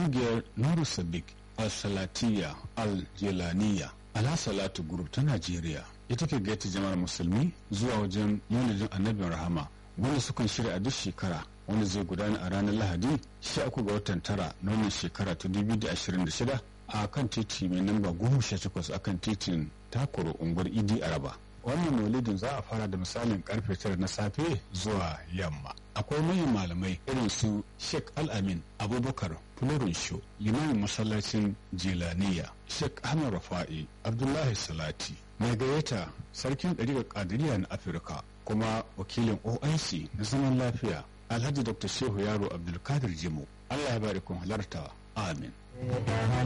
ƙungiyar nuru sadiq al-salatiya al-jelaniya ala salatu group ta najeriya ita ke gaita jama'ar musulmi zuwa wajen maulidin annabin rahama wanda sukan shirya a duk shekara wanda zai gudana a ranar lahadi 13 ga watan tara na wannan shekara ta 2026 a kan titi mai namba 18 a kan titin takoro unguwar idi araba wannan maulidin za a fara da misalin karfe tara na safe zuwa yamma akwai manyan malamai irin su sheikh al-amin abubakar fulorun sho limamin masallacin jelaniya sheikh ahmad rafa'i abdullahi salati mai gayyata sarkin ɗariƙar ƙadiriya na afirka kuma wakilin oic na zaman lafiya alhaji dr shehu yaro abdulkadir jimu allah ya bari kun halarta amin